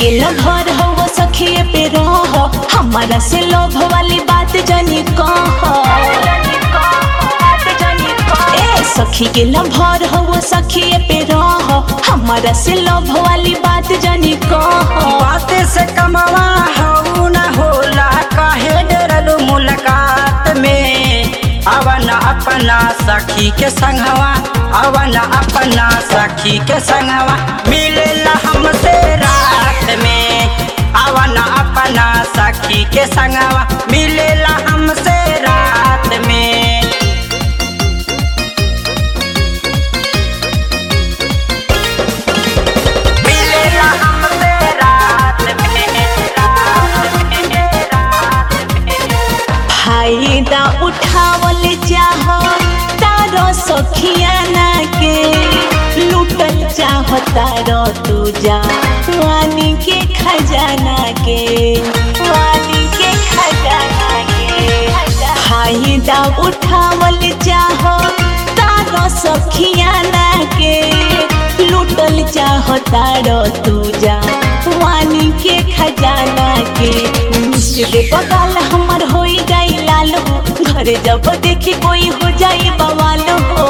के लभर हो सखिए पे रह हमारा से लोभ वाली बात जानी कह ए सखी के लभर हो सखिए पे रह हमारा से लोभ वाली बात जानी कह बाते से कमवा हऊ न होला काहे डरलू मुलाकात में अवन अपना सखी के संगवा अवन अपना सखी के संगवा मिलेला हमसे रात में अवन अपना सखी के संगवा मिलेला हमसे रात में मिलेला हमसे रात में रात में रात में फायदा उठावल चाह तारो सखियाना के लूटल चाह तारो तू जा वानी के खजाना के वानी के खजाना के फायदा उठावल चाह तारो सखियाना के लूटल चाह तारो तू जा वानी के खजाना के मिश्र बगाल हमर होई जाई लाल हो घर जब देखी कोई हो जाई बवाल हो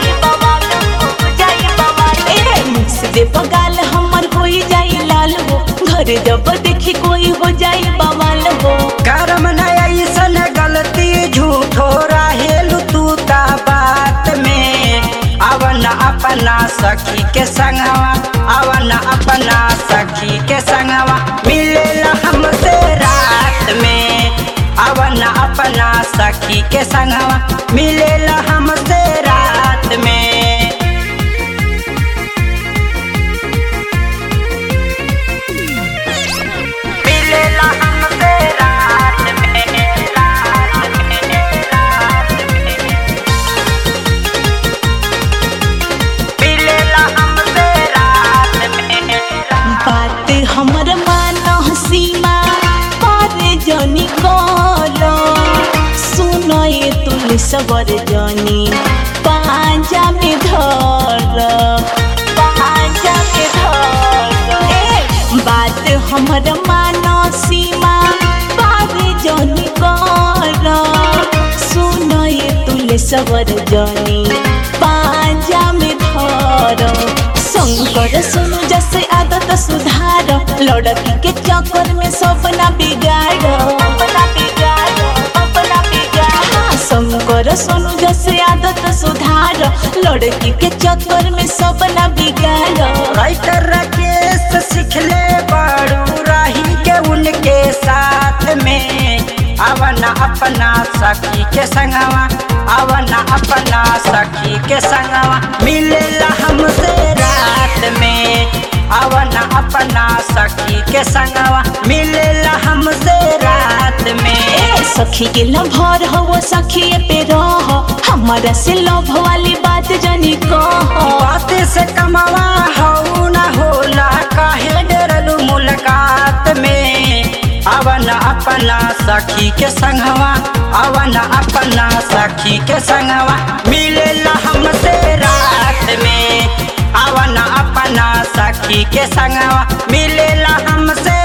ए, मिश्र बगाल हमर होई जाई लाल हो घर जब देखी कोई हो जाई बवाल हो कर्म न ऐसन गलती झूठो रहेलू तू ता बात में अवन अपना सखी के संगवा अवन अपना सखी के संगवा मिलेला हमसे रात में अवन अपना सखी के संगवा मिलेला हमसे रात में मिलेला हमसे रात में रात में रात में मिलेला हमसे रात में बात हमर मानो सीमा पर जनी करो सुनो ये तुल सबर जनी पांजा में धर पांजा में धर ए, बात हमर मानो सीमा पर जनी करो सुनो ये तुल सबर जनी पांजा में धर शंकर सुनु जैसे आदत सुधार लड़की के चक्कर में सपना बिगाड़ अपना बिगाड़ अपना बिगाड़ हाँ, शंकर सोनू जैसे आदत सुधार लड़की के चक्कर में सपना बिगाड़ राइटर राकेश सिखले बड़ू राही के उनके साथ में अवन अपना सखी के संगवा अवन अपना सखी के संगवा मिलेला हमसे रात में अवन अपना सखी के संगवा मिलेला हमसे रात में ए सखी के लभर हो सखी पे रह हमारा से लभ वाली बात जानी कह बात से कमवा हऊ न होला काहे डरलू मुलाकात में अवन अपना सखी के संगवा अवन अपना सखी के संगवा मिलेला हमसे रात में अवन अपना सखी के संगवा मिलेला हमसे